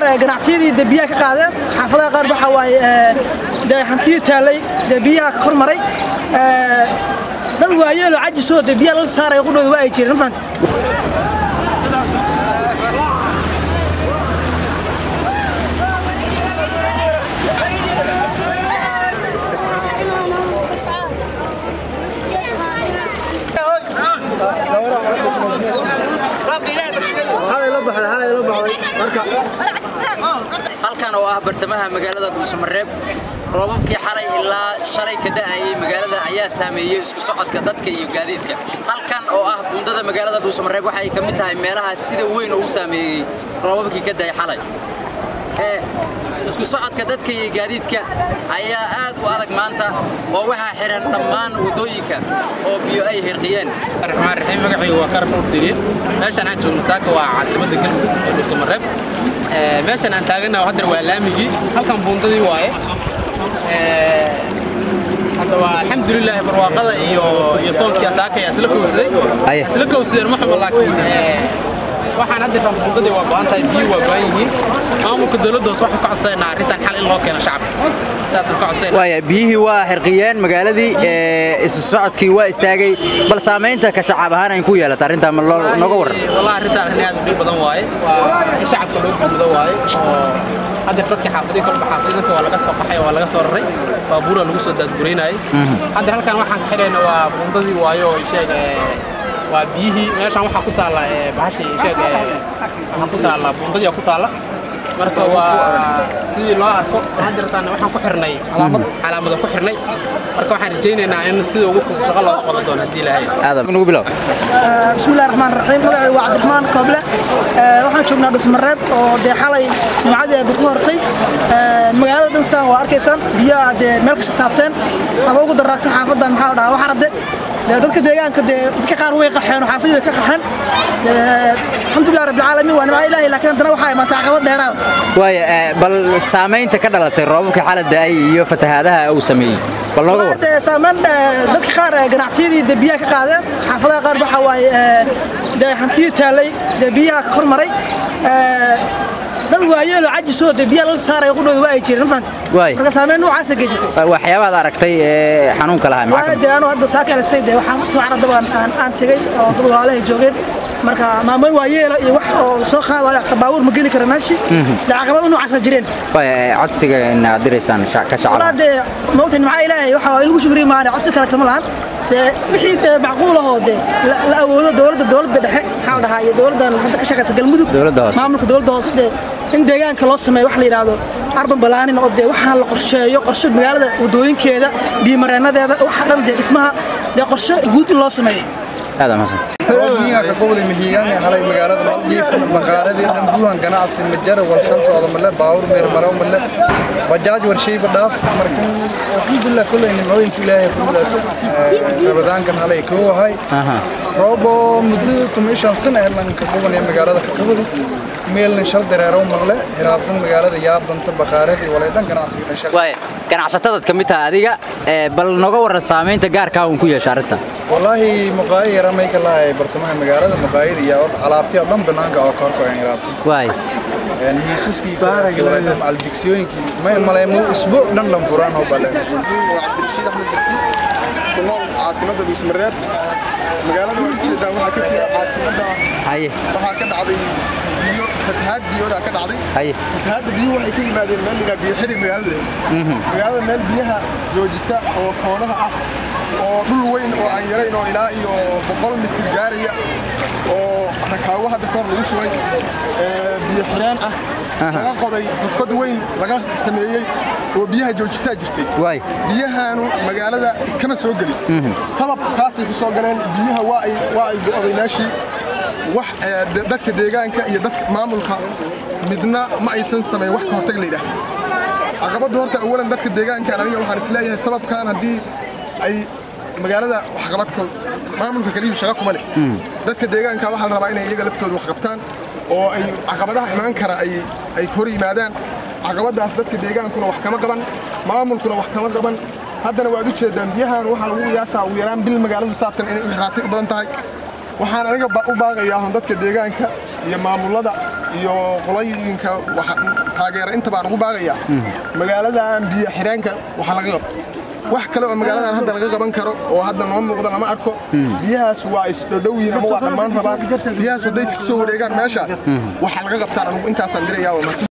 ganacsiyadii dee biyaha ka qaadeen xaafadaha qaar waxa waaye dee hantidii taallay dee biyaha ka kormaray dad waayeeloo cajisoo dee biyaha laga saaraya qudhooda waa ay jireen ma fahanti halkan oo ah bartamaha magaalada dhuusamareeb roobabkii xalay ilaa shalay ka da'ayay magaalada ayaa saameeyey isku socodka dadka iyo gaadiidka halkan oo ah buundada magaalada dhuusamareeb waxay ka mid tahay meelaha sida weyn ugu saameeyey roobabkii ka da'ay xalay isku socodka dadka iyo gaadiidka ayaa aad u adag maanta oo waxaa xihan dhammaan waddooyinka oo biyo ay hirqiyeen raxmaan raxiim magacaygu waa karan urtiriye meeshaan aan joogno saaka waa caasimadda galmudug ee dhuusamareeb meeshaan aan taaganaha haddana waa laamigii halkan buundadii waaye hadda waa alxamdulilaahi barwaaqada iyo iyo soonkii saaka ayaa isla kowsaday isla kowsadeen ma xumo laakiin waxaan hadda ran buundadii waa go'an tahay biyo waa go'an yihiin maamulka dowladda hoose waxaan ka codsanayna arrintan xal in loo keeno shacabka saasaan ka codsanayna waaya biyihii waa xirqiyeen magaaladii isu socodkii waa istaagay bal saamaynta ka shacab ahaan ay ku yeelata arrintaa ma nooga warran wallahi arrintan arrin aad u dhib badan waaye waa in shacabka loo gurmudo waaye oo hadda dadka xaafadii kolba xaafadii dadka waa laga soo qaxay waa laga soo raray baabuura lagu soo daadguraynayay hadda halkan waxaan ka xidhayna waa buundadii waaye oo sheeg waa biyihii meeshaan waxaa ku taalla bahashii sheeg waxaa ku taalla buundadii ku taalla marka waa sidii loo arko hadda rabtaan waxaan ku xirnay calaamad calaamada ku xirnay marka waxaan rajaynaynaa in sida ugu fudud shaqo looga qaban doono haddii ilaahay aadam nugu bilow bismillahi raxmaan raxiim magacay waa cabdiraxmaan kooble waxaan joognaa dhusmareeb oo dee xalay jumcadii ay bad ku hortay magaalada dhansaan waa arkaysaan biyaha dee meel kasta taabteen ama ugu daraato xaafadan maxaa la dhahaa waxarade dee dadka deegaanka dee dadka qaar way qaxeen oo xaafadii way ka qaxeen alxamdulilah rabbilcaalamiin waa nimca ilaahay laakiin haddana waxaa imaatay caqabad dheeraada waaya bal saamaynta ka dhalatay roobabka xalay da'ay iyo fatahaadaha uu sameeyey bal nooga war dee saameyn dadka qaar ganacsiyadii dee biyaha ka qaadeen xaafadaha qaar waxa waaye dee hantidii taallay dee biyaha ka kormaray dad waayeeloo cajisoo dee biyaha laga saaraya qudhooda waa ay jireen ma fahanti Waay. marka saameyn noocaasa geysatay waxyaabaad aragtay ee xanuunka lahaa maxaa waa dee anuu hadda saaka elasay dee waxaa socon dabaan aan aan tegey oo dad walaalahay joogeen marka maamooyin waayeela iyo wax oo soo qaadayo xataa baabuur ma geli kara meeshii dee caqabado noocaasa jireen waaya codsiga inaad diraysaan shac- ka walaa shacab dee maogta nimca ilaahay waxa waa in lagu shukriyi maane codsi kaleta ma lahan dee wixii dee macquul ahoo dee la la awoodo dowladda dowladda dhexe maxaa la dhahaa iyo dowladdan hadda ka shaqaysa galmudug Dowladda hoose. maamulka dowladda hoose dee in deegaanka loo sameeyo wax la yidhaahdo arban balaanin oo dee waxaan la qorsheeyo qorshe magaalada wadooyinkeeda biyomareenadeeda waxa dhan dee dhismaha dee qorshe guud in loo sameeyo aadam xasan miyaga gobolka mihigaan ee halay magaalada maldiif maqaaradii dhambuuhan ganacsi majara walshal socda male baawur meer maraw male bajaaj warshayba dhaaf marka alxamdulilah kulley nimcooyinka ilaahay ku mudaato rabadaankan halay kuu ahay roobo muddo tumishan sana ee lanka qubanaya magaalada ka qubadi meelna shal dareerow maqle hiraabtan magaalada yaabanta bakaaradii walay dhan ganacsiga dhasha waaya ganacsatadaad ka mid tahay adiga ee, bal nooga warran saamaynta gaarkaa uun ku yeesha arrinta wallaahi muqaayi yara may ka lahay bartamaha magaalada muqaayida iyo alaabtii oo dhan banaanka oo korko aan yaraabto waaya miisaskii aldigsiyooyinkii may maleemo isbo dhan dhan furaan oo bale waa cabdirashiid axmed basi ku nool caasimadda dhuusmareeb magaalada waa ujeedaa waxaa ka jira caasimadda haye waxaa ka dhacday biyo fatahaad biyoodaa ka dhacday haye fatahaadda biyuhu waxay ka yimaadeen meel ligaa biyo xidhig magaalada leh magaalada meel biyaha joojisa oo koonaha ah oo dhul weyn oo aan yarayn oo ilaa iyo boqol mitir gaaraya oo rakaawo hadda kahor lagu shubay ee, biyo xireen ah laga qoday xufad weyn laga sameeyey oo biyaha joojisaa jirtay waay biyahaanu magaalada iskama soo gelin sabab kaasay ku soo galeen biyaha waa ay waa ay go'day meeshii wax ee, de- dadka deegaanka iyo dadka maamulka midna ma aysan samayn wax ka hortag la yidhaah caqabaddu horta awalan dadka deegaankan aniga waxaan isleeyahay sababkan haddii ay magaalada waxqabadka maamulka kaliyu shaqa kuma leh dadka deegaanka waxaa la rabaa inay iyaga laftooda wax qabtaan oo ay caqabadaha imaan kara ay ay hor yimaadaan caqabadaas dadka deegaankuna wax kama qaban maamulkuna wax kama qaban haddana waad u jeedaan biyahan waxaa lagu qiyaasaa ugu yaraan bil magaaladu saatan inay u xiraatay u badan tahay waxaan aniga ba- u baaqayaa hun dadka deegaanka iyo maamulada iyo qolooyinka waxa- taageera inta baan ugu baaqayaa magaaladan biyo xidheenka waxa laga qabto wax kale oo magaaladan hadda laga qaban karo oo hadda noo muuqda lama arko biyahaas waa isdhodhowyiin ama waa dhammaan rabaan biyahaas hadday kasoo wareegaan meeshaas waxa laga qabtaan anugu intaasaan dirayaa waa mahadsan